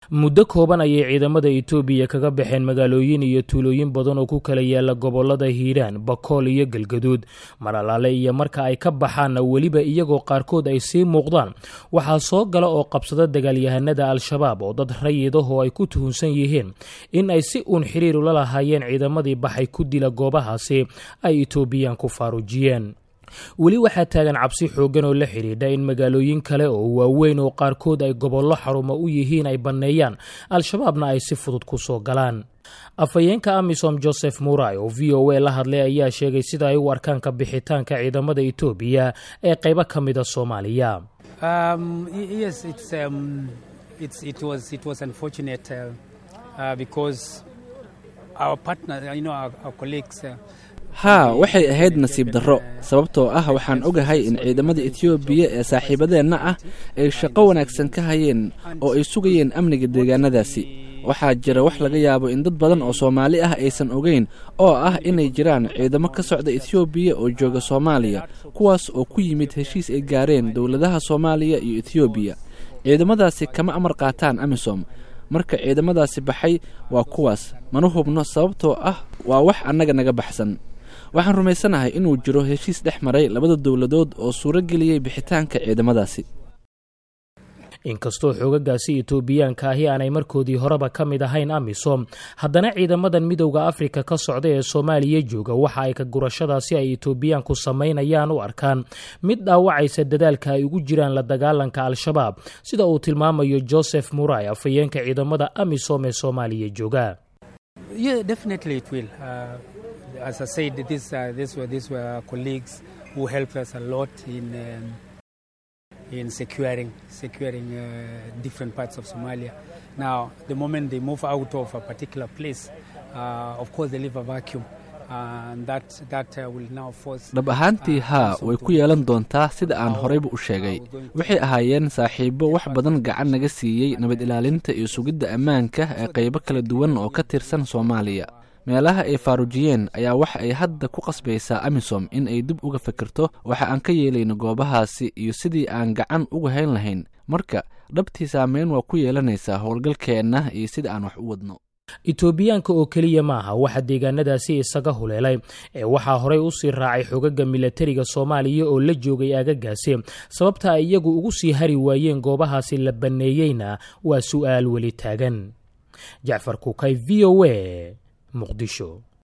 muddo kooban ayay ciidamada etoobiya kaga baxeen magaalooyin iyo tuulooyin badan oo ku kala yaala gobolada hiiraan bakool iyo galgaduud maralaale iyo marka ay ka baxaanna weliba iyagoo qaarkood ay sii muuqdaan waxaa soo gala oo qabsada dagaalyahanada al-shabaab oo dad rayidahoo ay ku tuhunsan yihiin in ay si uun xiriir ula lahaayeen ciidamadii baxay ku dila goobahaasi ay etoobiyaan ku faaruujiyeen weli waxaa taagan cabsi xooggan oo la xidhiidha in magaalooyin kale oo waaweyn oo qaarkood ay gobollo xarumo u yihiin ay banneeyaan al-shabaabna ay si fudud ku soo galaan afhayeenka amisom joseph muray oo v o a la hadlay ayaa sheegay sida ay u arkaan ka bixitaanka ciidamada etoobiya ee qaybo ka mida soomaaliya haa waxay ahayd nasiib darro sababtoo ah waxaan ogahay in ciidamada etoobiya ee saaxiibadeenna ah ay shaqo wanaagsan ka hayeen oo ay sugayeen amniga deegaanadaasi waxaa jira wax laga yaabo in dad badan oo soomaali ah aysan ogeyn oo ah inay jiraan ciidamo ka socda etoobiya oo jooga soomaaliya kuwaas oo ku yimid heshiis ay gaareen dowladaha soomaaliya iyo etoobiya ciidamadaasi kama amar qaataan amisom marka ciidamadaasi baxay waa kuwaas mana hubno sababtoo ah waa wax annaga naga baxsan waxaan rumaysanahay inuu jiro heshiis dhex maray labada dowladood oo suuro geliyey bixitaanka ciidamadaasi inkastoo xoogagaasi etoobiyaanka ahi aanay markoodii horeba ka mid ahayn amisom haddana ciidamadan midowda afrika ka socda ee soomaaliya jooga waxa ay ka gurashadaasi ay etoobiyaanku samaynayaan u arkaan mid dhaawacaysa dadaalka ay ugu jiraan la dagaalanka al-shabaab sida uu tilmaamayo joseph muray afhayeenka ciidamada amisom ee soomaaliya jooga in securing securing uh, different parts of Somalia. Now, the moment they move out of a particular place, uh, of course, they leave a vacuum. dhab ahaantii haa way ku yeelan doontaa sida aan horeyba u sheegay waxay ahaayeen saaxiibo wax badan gacan naga siiyey nabad ilaalinta iyo sugidda ammaanka ee qaybo kala duwan oo ka tirsan soomaaliya meelaha ay faaruujiyeen ayaa waxa ay hadda ku qasbaysaa amisom in ay dib uga fikirto waxa aan ka yeelayno goobahaasi iyo sidii aan gacan uga hayn lahayn marka dhabtii saameyn waa ku yeelanaysaa howlgalkeenna iyo sida aan wax u wadno etoobiyaanka oo keliya maaha waxa deegaanadaasi isaga huleelay ee waxaa horey u sii raacay xogaga milatariga soomaaliya oo la joogay aagagaasi sababta ay iyagu ugu sii hari waayeen goobahaasi la banneeyeyna waa su'aal weli taagan jacfar kukay v o a muqdisho